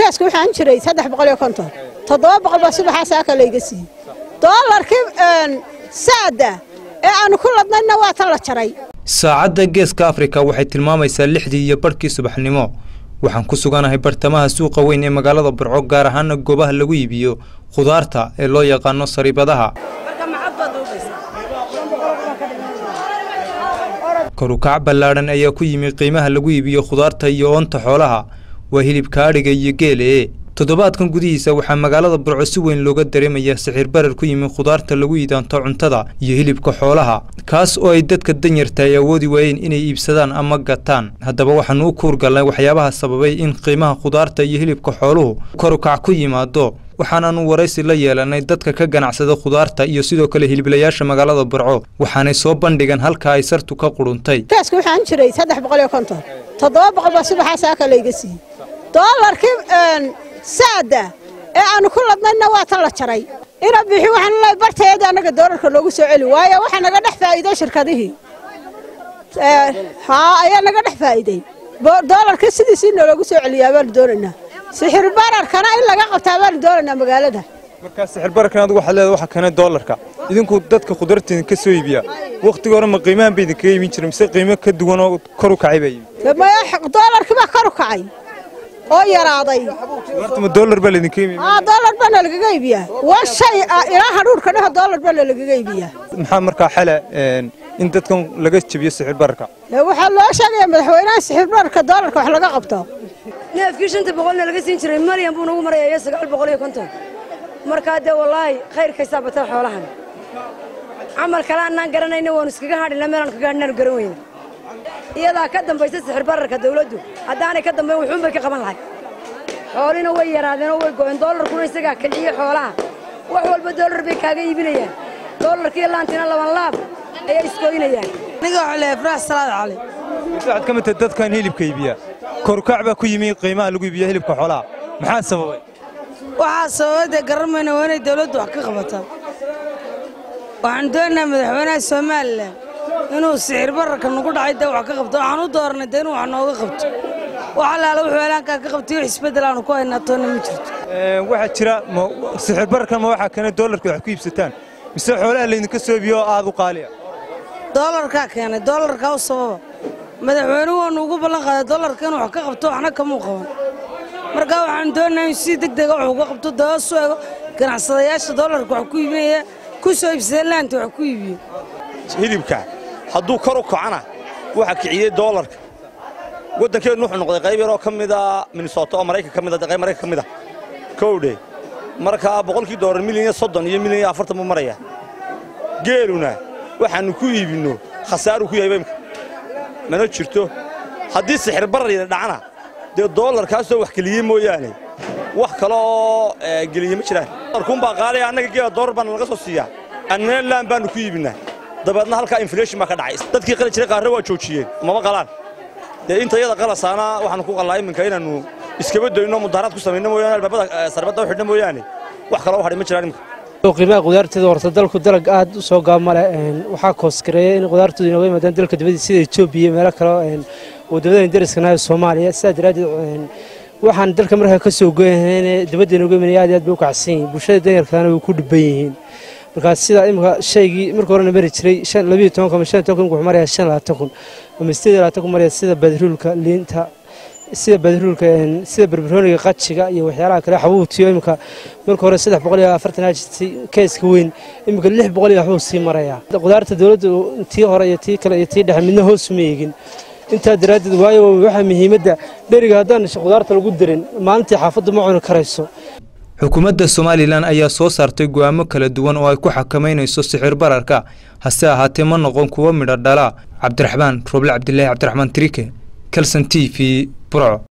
beeska waxaan jiray saddex boqol iyo konton toddoba boqol baa subaxaa saaka layga siiyey doolarkii saada ee aanu ku ladnayna waa tan la jaray saacadda geeska afrika waxay tilmaamaysaa lixdii iyo barhkii subaxnimo waxaan ku suganahay bartamaha suuqa weyn ee magaalada burco gaar ahaana goobaha lagu iibiyo khudaarta ee loo yaqaano sariibadaha korukac ballaadhan ayaa ku yimi qiimaha lagu iibiyo khudaarta iyo oonta xoolaha waa hilibka adhiga iyo geelee toddobaadkan gudihiisa waxaa magaalada burco si weyn looga dareemayaa sixir barar ku yimi khudaarta lagu iidaanto cuntada iyo hilibka xoolaha kaas oo ay dadka danyarta ay awoodi waayeen inay iibsadaan ama gataan haddaba waxaanu u kuurgalnay waxyaabaha sababay in qiimaha khudaarta iyo hilibka xooluhu korukac ku yimaado waxaanaanu waraysi la yeelanay dadka ka ganacsada khudaarta iyo sidoo kale hiliblayaasha magaalada burco waxaanay soo bandhigan halka ay sartu ka qudhuntay beeska waxaan jiray saddex boqol iyo konton toddoba boqol baa subaxaa saaka layga siiyey doolarkii saada ee aanu ku ladnayna waa tan la jaray ina bixi waxaan leeyahay barteeda annaga doolarka loogu soo celi waayo waxaa naga dhex faa'iiday shirkadihii haa ayaa naga dhex faa'iiday doolarkii sidiisii naloogu soo celiyaa baanu doonaynaa sixir bararkana in laga qabtaa baanu doonaynaa magaalada markaa sixir bararkan adigu waxaad leedahay waxa keena doolarka idinku dadka khudaarteedin ka soo iibiya wakhtiga hore ma qiimahan ba idinkaga iibin jiray mise qiimo ka duwan oo kor u kacay baa yimid maya doolarkii baa kor u kacay oo yaraaday khudaarta ma doolar baa laydinka iibiya aa doolar baana lagaga iibiyaa waa shay ah ilaa hadhuurka dhaho doolar baana lagaga iibiyaa maxaa markaa xale in dadkan laga jabiyo sixir bararka waxaa loo sheegaya madaxweynaha sixir bararka doolarka wax laga qabto neefkii shanta boqolna laga siin jiray malyan buu nagu maraya iyo sagaal boqol iyo konton markaa dee wallaahi khayrkaysaa batan xoolahan camal kale annaan garanayna waanu iskaga hadhina meelaan kaga hadhinaanu garan weyna iyadaa ka dambaysa sixir bararka dawladdu haddaanay ka dambayn wuxuun bay ka qaban lahay xoolina way yaraadeen oo way go'een doolarkuna isagaa kiciye xoolaha wax walba doolar bay kaaga iibinayaan doolarkiiyo laantina laban laab ayay iskooynayaan aniga waxaa leeyahay farax salaad cali waxaad ka mid tahay dadkan hilibka iibiya korukac baa ku yimi qiimaha lagu iibiyo hilibka xoolaha maxaa sababay waxaa sababay dee garan mayna waa inay dawladdu wax ka qabataa waxaan doonaynaa madaxweynaha somalilan inuu sixir bararka nagu dhacay dee wax ka qabto waxaan u dooranay dee inuu wax nooga qabto wax allaala wuxuu helaankaa ka qabtay wax isbeddel aanu ku haynaa toonna ma jirto waxaa jira sixir bararkan ma waxaa keena doolarka wax ku iibsataan mise xoolaha laydinka soo iibiyo oo aad u qaaliya doolarkaa keenay doolarkaa u sababa madaxweynuhu waanu ugu ballan qaaday doolarka inuu wax ka qabto waxna kamuu qaban markaa waxaan doonayaa in si deg dega wax uga qabto dabasu ego ganacsadayaasha doolarka wax ku iibinaya ku soo iibsadeen laanta wax ku iibiyo hilibka hadduu kor u kacana waxa kiciyey doolarka waddankeennu wuxuu noqday qayb yaroo ka mida minnesota oo maraykan ka mida qayb maraykan ka mid a kowdhe markaa boqolkii doolar milyan iyo soddon iyo milyan iyo afartan buu maraya geeluna waxaannu ku iibinno khasaaruu ku yahay imka mana jirto haddii sixir barar yada dhacana dee doolarkaasoo wax geliyey mooyaane wax kale oo geliye ma jiraan doolarkuunbaa qaaliya annaga geela doolar baana laga soo siiyaa annana laan baannu ku iibinnaa dabeedna halkaa inflation baa ka dhacay dadkii qali jiray qaarre waa joojiyeen mama qalaan dee inta yada qalasaana waxaannu ku qallaa iminka inaannu iskaba doyno mudaharaad ku samayno mooyaane albaabada sarbadda u xidhna mooyaane wax kaloo u hadhay ma jiraan iminka qiimaha qudaarteeda horta dalku dalag aad u soo gaab male waxaa koosgareeya in qudaartoodu inooga yimaadaan dalka dibadii sida etoobiya iyo meelo kale wadamadaen dariskanaha soomaaliya sidaa daraaddeed waxaan dalka markaa ka soo goyahayne dibadda inooga imanaya aad iyo aad bay u kacsan yihiin bulshada danyarkaana way ku dhibban yihiin markaa sida imika shaygii marka horena mari jiray labiyo toban kun ama shan toban kun wuxuu marayaa shan labaatan kun ama sideed iyo labaatan kun maraya sida badruulka liinta sida badruulka sida barbarooniga qajiga iyo waxyaalaha kale xabuutiyo imika marka hore saddex boqol iyo afartan ajirtay keeska weyn imika lix boqol iyo waxbuu sii marayaa qudaarta dowladda tii hore iyo tii kale iyo tii dhexe midna hoos uma eegin intaa daraaddeed waayo waxaa muhiimadda dheriga haddaan qudaarta lagu darin maalintii xaafaddu ma cuni karayso xukuumadda somalilan ayaa soo saartay go'aamo kala duwan oo ay ku xakamaynayso sixir bararka hase ahaatee ma noqon kuwo midho dhala cabdiraxmaan rooble cabdilaahi cabdiraxmaan trike kalson t v burco